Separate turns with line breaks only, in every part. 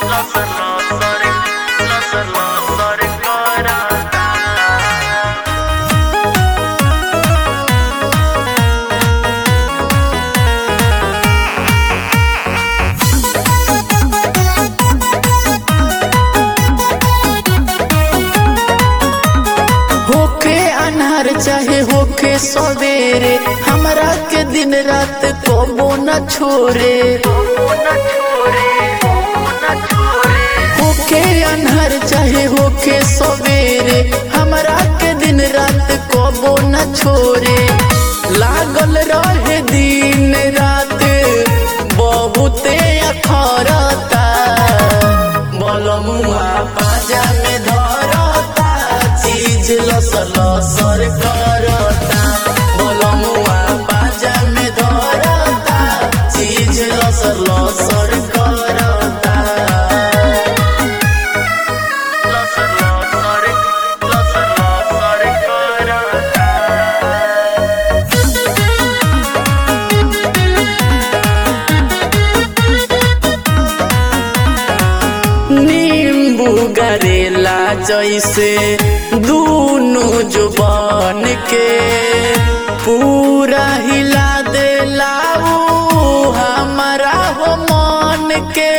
होके अनहर चाहे होके सवेरे हमरा के दिन रात कबो न छोरे होके अनहर चाहे होके सवेरे हमरा के दिन रात कबो न छोरे लागल रहे दिन रात बहुते अखरता बलमुआ पाजा में धरता चीज लस लसर करता बलमुआ पाजा में धरता चीज लस लसर करता लसर लसर लसर लसर करता नींबू गरेला जैसे दूनो जुबान के पूरा हिला देला ऊ हमारा हो मन के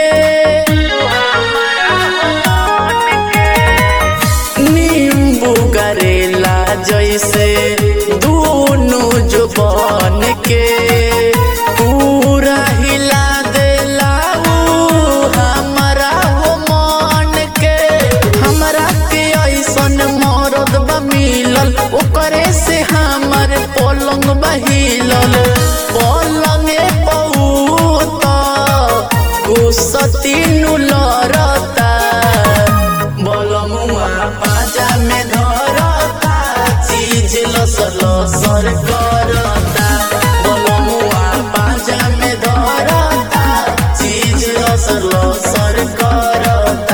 नींबू गरेला जैसे दूनो जुबान के पूरा हिला देला ऊ हमारा हो मन के हमरा के ऐसन मरद बा मिलल ओकरे से हमर पलंग बहिलल पलंगे बहुत गुस्सती लड़ता बलमुआ पाजा में धरता चीज लस लसर करता बलमुआ पाजा में धरता चीज लस लसर करता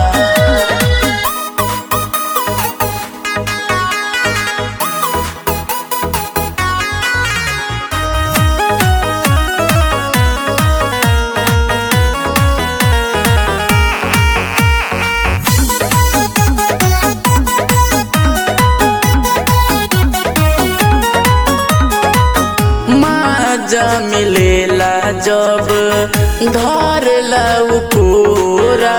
माजा मिलेला जब धरला पूरा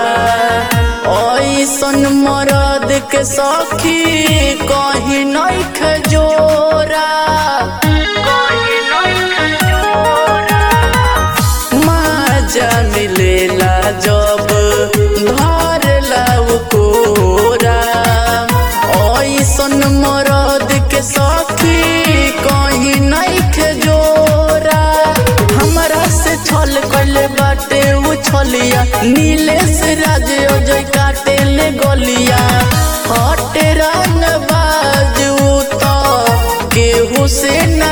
ऐसन मरद के सखी कहीं नहीं खजोरा माजा मिलेला जब धरला कोरा ऐसन मरद के सखी कहीं नहीं खजोरा हमरा से छल कइले बाटे उ छलिया नीले से राज अजय काटे ले गलिया हटे रंग बाजू तो केहू से न